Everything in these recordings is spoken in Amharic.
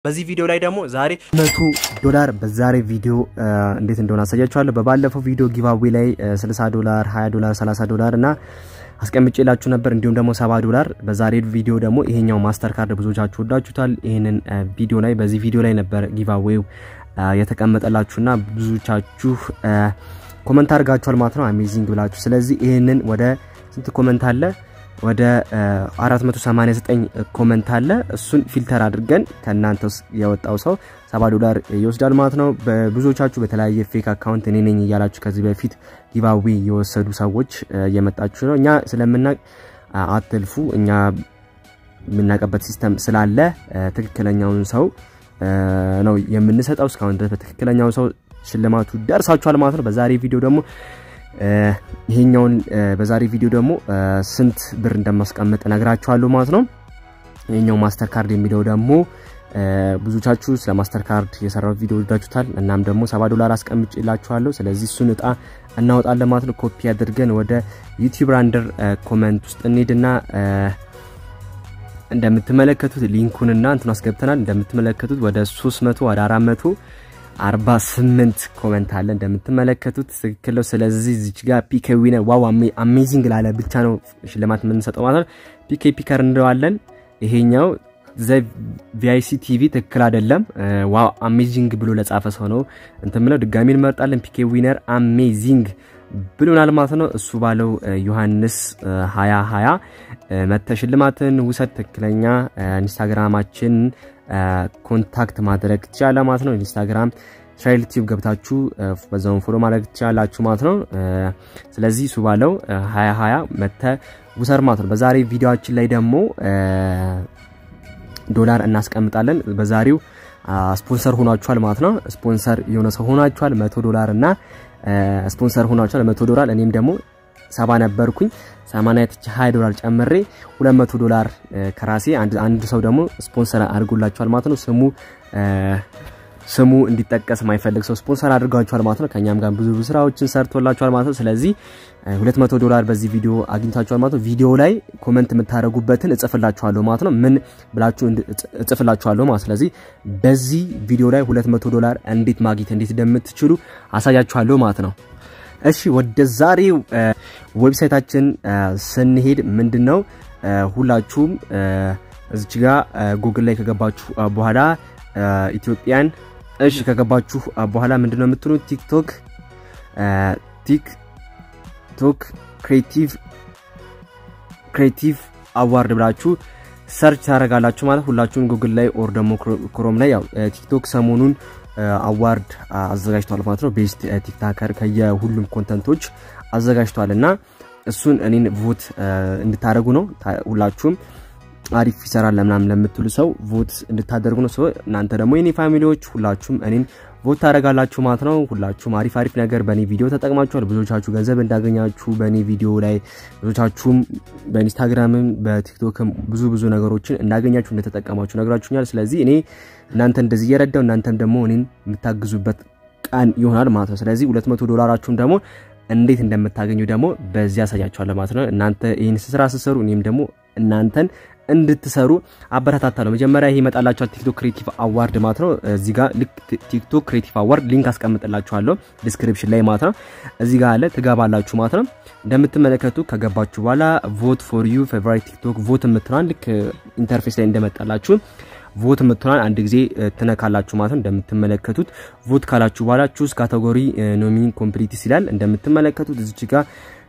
በዚህ ቪዲዮ ላይ ደግሞ ዛሬ መቶ ዶላር በዛሬ ቪዲዮ እንዴት እንደሆነ አሳያችኋለሁ። በባለፈው ቪዲዮ ጊቫዌ ላይ 60 ዶላር፣ 20 ዶላር፣ 30 ዶላር እና አስቀምጬላችሁ ነበር እንዲሁም ደግሞ 70 ዶላር። በዛሬ ቪዲዮ ደግሞ ይሄኛው ማስተር ካርድ ብዙዎቻችሁ ወዳችሁታል። ይሄንን ቪዲዮ ላይ በዚህ ቪዲዮ ላይ ነበር ጊቫዌው የተቀመጠላችሁና ብዙዎቻችሁ ኮመንት አድርጋችኋል ማለት ነው። አሜዚንግ ብላችሁ። ስለዚህ ይሄንን ወደ ስንት ኮመንት አለ? ወደ 489 ኮመንት አለ። እሱን ፊልተር አድርገን ከእናንተ ውስጥ የወጣው ሰው 70 ዶላር ይወስዳል ማለት ነው። በብዙዎቻችሁ በተለያየ ፌክ አካውንት እኔ ነኝ እያላችሁ ከዚህ በፊት ጊቫዌ የወሰዱ ሰዎች እየመጣችሁ ነው። እኛ ስለምናቅ አትልፉ። እኛ የምናውቅበት ሲስተም ስላለ ትክክለኛውን ሰው ነው የምንሰጠው። እስካሁን ድረስ በትክክለኛው ሰው ሽልማቱ ደርሳችኋል ማለት ነው። በዛሬ ቪዲዮ ደግሞ ይሄኛውን በዛሬ ቪዲዮ ደግሞ ስንት ብር እንደማስቀምጥ ነግራችኋለሁ ማለት ነው። ይሄኛው ማስተር ካርድ የሚለው ደግሞ ብዙቻችሁ ስለ ማስተር ካርድ የሰራው ቪዲዮ ወዳችሁታል። እናም ደግሞ 70 ዶላር አስቀምጬላችኋለሁ። ስለዚህ እሱን እጣ እናወጣለን ማለት ነው። ኮፒ አድርገን ወደ ዩቲዩብ ራንደር ኮመንት ውስጥ እንሄድና እንደምትመለከቱት ሊንኩንና እንትን አስገብተናል። እንደምትመለከቱት ወደ 300 ወደ 400 48 ኮመንት አለ እንደምትመለከቱት ትክክል ነው። ስለዚህ እዚች ጋር ፒኬ ዊነር ዋው አሜዚንግ ላለ ብቻ ነው ሽልማት የምንሰጠው ማለት ነው። ፒኬ ፒከር እንለዋለን። ይሄኛው ዘ ቪአይሲ ቲቪ ትክክል አይደለም። ዋው አሜዚንግ ብሎ ለጻፈ ሰው ነው እንትን ብለው ድጋሚ እንመርጣለን። ፒኬ ዊነር አሜዚንግ ብሎናል ማለት ነው። እሱ ባለው ዮሐንስ 2020 መተ ሽልማትን ውሰድ። ትክክለኛ ኢንስታግራማችን ኮንታክት ማድረግ ትችላለ ማለት ነው። ኢንስታግራም እስራኤል ቲዩብ ገብታችሁ በዛውን ፎሎ ማድረግ ትችላላችሁ ማለት ነው። ስለዚህ እሱ ባለው 2020 መተ ውሰድ ማለት ነው። በዛሬ ቪዲዮችን ላይ ደግሞ ዶላር እናስቀምጣለን። በዛሬው ስፖንሰር ሆኗችኋል ማለት ነው። ስፖንሰር የሆነ ሰው ሆኗችኋል። መቶ ዶላር እና ስፖንሰር ሆኗችኋል መቶ ዶላር እኔም ደግሞ ሰባ ነበርኩኝ ሰማንያ ትች 20 ዶላር ጨምሬ 200 ዶላር ከራሴ አንድ ሰው ደግሞ ስፖንሰር አድርጎላችኋል ማለት ነው። ስሙ ስሙ እንዲጠቀስ የማይፈልግ ሰው ስፖንሰር አድርጓችኋል ማለት ነው። ከኛም ጋር ብዙ ብዙ ስራዎችን ሰርቶላችኋል ማለት ነው። ስለዚህ 200 ዶላር በዚህ ቪዲዮ አግኝታችኋል ማለት ነው። ቪዲዮ ላይ ኮመንት የምታደርጉበትን እጽፍላችኋለሁ ማለት ነው። ምን ብላችሁ እጽፍላችኋለሁ ማለት ስለዚህ በዚህ ቪዲዮ ላይ 200 ዶላር እንዴት ማግኘት እንዴት እንደምትችሉ አሳያችኋለሁ ማለት ነው። እሺ ወደ ዛሬው ዌብሳይታችን ስንሄድ ምንድን ነው ሁላችሁም እዚች ጋ ጉግል ላይ ከገባችሁ በኋላ ኢትዮጵያን እሺ ከገባችሁ በኋላ ምንድን ነው የምትሉት ቲክቶክ ቲክቶክ ክሬቲቭ ክሬቲቭ አዋርድ ብላችሁ ሰርች ታደርጋላችሁ ማለት ሁላችሁም ጉግል ላይ ኦር ደግሞ ክሮም ላይ ያው ቲክቶክ ሰሞኑን አዋርድ አዘጋጅቷል ማለት ነው። ቤስት ቲክታከር ከየሁሉም ኮንተንቶች አዘጋጅቷል እና እሱን እኔን ቮት እንድታደርጉ ነው። ሁላችሁም አሪፍ ይሰራል ለምናምን ለምትሉ ሰው ቮት እንድታደርጉ ነው። ሰው እናንተ ደግሞ የኔ ፋሚሊዎች ሁላችሁም እኔን ቮት ታደርጋላችሁ ማለት ነው። ሁላችሁም አሪፍ አሪፍ ነገር በእኔ ቪዲዮ ተጠቅማችኋል። ብዙዎቻችሁ ገንዘብ እንዳገኛችሁ በእኔ ቪዲዮ ላይ ብዙዎቻችሁም በኢንስታግራምም በቲክቶክም ብዙ ብዙ ነገሮችን እንዳገኛችሁ እንደተጠቀማችሁ ነግራችሁኛል። ስለዚህ እኔ እናንተ እንደዚህ እየረዳው እናንተም ደግሞ እኔን የምታግዙበት ቀን ይሆናል ማለት ነው። ስለዚህ 200 ዶላራችሁም ደግሞ እንዴት እንደምታገኙ ደግሞ በዚህ ያሳያችኋለሁ ማለት ነው። እናንተ ይህን ስራ ስትሰሩ እኔም ደግሞ እናንተን እንድትሰሩ አበረታታለሁ። መጀመሪያ ይሄ ይመጣላችኋል ቲክቶክ ክሬቲቭ አዋርድ ማለት ነው። እዚህ ጋር ልክ ቲክቶክ ክሬቲቭ አዋርድ ሊንክ አስቀምጥላችኋለሁ ዲስክሪፕሽን ላይ ማለት ነው። እዚህ ጋር አለ ትገባላችሁ ማለት ነው። እንደምትመለከቱ ከገባችሁ በኋላ ቮት ፎር ዩ ፌቨራይት ቲክቶክ ቮት የምትሏን ልክ ኢንተርፌስ ላይ እንደመጣላችሁ ቮት የምትሏን አንድ ጊዜ ትነካላችሁ ማለት ነው። እንደምትመለከቱት ቮት ካላችሁ በኋላ ቹዝ ካቴጎሪ ኖሚኒ ኮምፕሊትስ ይላል። እንደምትመለከቱት እዚች ጋር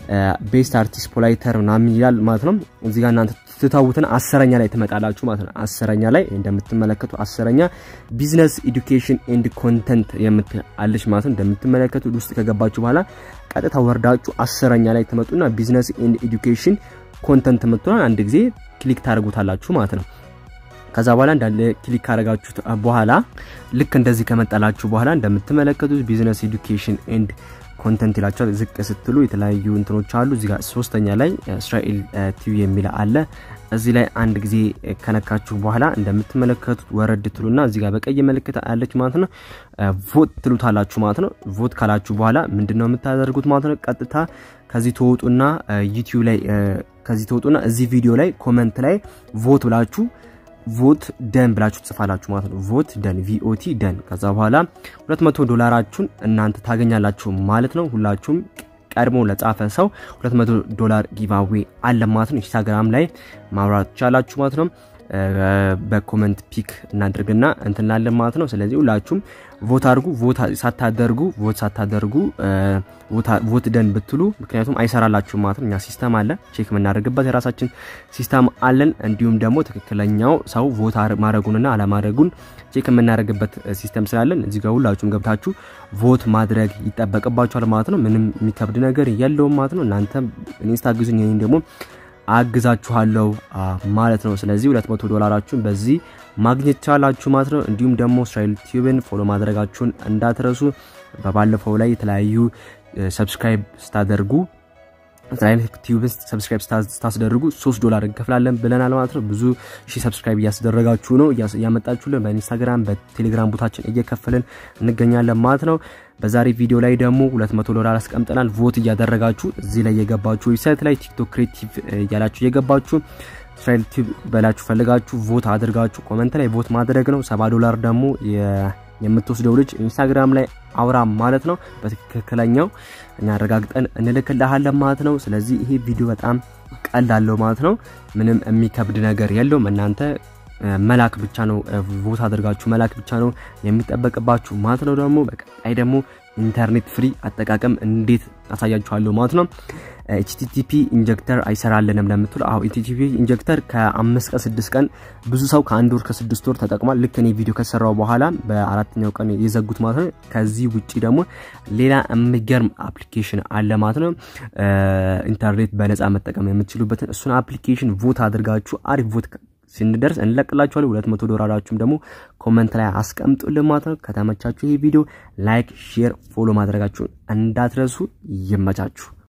ቤስት አርቲስት ፖላይተር ምናምን ይላል ማለት ነው። እዚህ ጋር እናንተ ትታውትን አስረኛ ላይ ትመጣላችሁ ማለት ነው። አስረኛ ላይ እንደምትመለከቱ አስረኛ ቢዝነስ ኤዱኬሽን ኤንድ ኮንተንት የምትአለች ማለት ነው። እንደምትመለከቱት ውስጥ ከገባችሁ በኋላ ቀጥታ ወርዳችሁ አስረኛ ላይ ትመጡና ቢዝነስ ኤንድ ኤዱኬሽን ኮንተንት የምትሆን አንድ ጊዜ ክሊክ ታደርጉታላችሁ ማለት ነው። ከዛ በኋላ እንዳለ ክሊክ ካደረጋችሁት በኋላ ልክ እንደዚህ ከመጣላችሁ በኋላ እንደምትመለከቱት ቢዝነስ ኤዱኬሽን ኤንድ ኮንተንት ይላቸዋል። ዝቅ ስትሉ የተለያዩ እንትኖች አሉ። እዚህ ጋር ሶስተኛ ላይ እስራኤል ቲቪ የሚል አለ። እዚህ ላይ አንድ ጊዜ ከነካችሁ በኋላ እንደምትመለከቱት ወረድ ትሉና እዚህ ጋር በቀይ ምልክት አለች ማለት ነው። ቮት ትሉታላችሁ ማለት ነው። ቮት ካላችሁ በኋላ ምንድን ነው የምታደርጉት ማለት ነው። ቀጥታ ከዚህ ተወጡና ዩቲዩብ ላይ ከዚህ ተወጡና እዚህ ቪዲዮ ላይ ኮመንት ላይ ቮት ብላችሁ ቮት ደን ብላችሁ ትጽፋላችሁ ማለት ነው። ቮት ደን ቪኦቲ ደን። ከዛ በኋላ 200 ዶላራችሁን እናንተ ታገኛላችሁ ማለት ነው። ሁላችሁም ቀድሞ ለጻፈ ሰው 200 ዶላር ጊቫዌ አለ ማለት ነው። ኢንስታግራም ላይ ማውራት ትቻላችሁ ማለት ነው። በኮመንት ፒክ እናድርግና እንትናለን ማለት ነው። ስለዚህ ሁላችሁም ቮት አድርጉ። ቮት ሳታደርጉ ቮት ሳታደርጉ ቮት ደን ብትሉ ምክንያቱም አይሰራላችሁ ማለት ነው። እኛ ሲስተም አለ ቼክ የምናደርግበት የራሳችን ሲስተም አለን። እንዲሁም ደግሞ ትክክለኛው ሰው ቮት ማድረጉንና አለማድረጉን ቼክ የምናደርግበት ሲስተም ስላለን እዚህ ጋር ሁላችሁም ገብታችሁ ቮት ማድረግ ይጠበቅባችኋል ማለት ነው። ምንም የሚከብድ ነገር የለውም ማለት ነው። እናንተ ኢንስታ ግዙኝ ይህን ደግሞ አግዛችኋለሁ ማለት ነው። ስለዚህ 200 ዶላራችሁን በዚህ ማግኘት ቻላችሁ ማለት ነው። እንዲሁም ደግሞ እስራኤል ቲዩብን ፎሎ ማድረጋችሁን እንዳትረሱ። በባለፈው ላይ የተለያዩ ሰብስክራይብ ስታደርጉ እስራኤል ቲዩብን ሰብስክራይብ ስታስደርጉ 3 ዶላር እንከፍላለን ብለናል ማለት ነው። ብዙ ሺ ሰብስክራይብ እያስደረጋችሁ ነው እያመጣችሁልን፣ በኢንስታግራም በቴሌግራም ቦታችን እየከፈልን እንገኛለን ማለት ነው። በዛሬ ቪዲዮ ላይ ደግሞ 200 ዶላር አስቀምጠናል። ቮት እያደረጋችሁ እዚህ ላይ የገባችሁ ዌብሳይት ላይ ቲክቶክ ክሬቲቭ እያላችሁ እየገባችሁ እስራኤል ቲዩብ በላችሁ ፈልጋችሁ ቮት አድርጋችሁ ኮመንት ላይ ቮት ማድረግ ነው። 70 ዶላር ደግሞ የምትወስደው ልጅ ኢንስታግራም ላይ አውራ ማለት ነው። በትክክለኛው እኛ አረጋግጠን እንልክልሃለን ማለት ነው። ስለዚህ ይሄ ቪዲዮ በጣም ቀላለው ማለት ነው። ምንም የሚከብድ ነገር የለውም። እናንተ መላክ ብቻ ነው ቮት አድርጋችሁ መላክ ብቻ ነው የሚጠበቅባችሁ ማለት ነው። ደግሞ በቀጣይ ደግሞ ኢንተርኔት ፍሪ አጠቃቀም እንዴት አሳያችኋለሁ ማለት ነው። ኤችቲቲፒ ኢንጀክተር አይሰራልንም ለምትሉ አሁ ኤችቲቲፒ ኢንጀክተር ከአምስት ቀን ስድስት ቀን ብዙ ሰው ከአንድ ወር ከስድስት ወር ተጠቅሟል። ልክ እኔ ቪዲዮ ከሰራው በኋላ በአራተኛው ቀን የዘጉት ማለት ነው። ከዚህ ውጭ ደግሞ ሌላ የሚገርም አፕሊኬሽን አለ ማለት ነው። ኢንተርኔት በነፃ መጠቀም የምትችሉበትን እሱን አፕሊኬሽን ቮት አድርጋችሁ አሪፍ ቮት ስንደርስ እንለቅላችኋለን። 200 ዶላራችሁም ደግሞ ኮመንት ላይ አስቀምጡልን ማለት ነው። ከተመቻችሁ ይህ ቪዲዮ ላይክ፣ ሼር፣ ፎሎ ማድረጋችሁን እንዳትረሱ። ይመቻችሁ።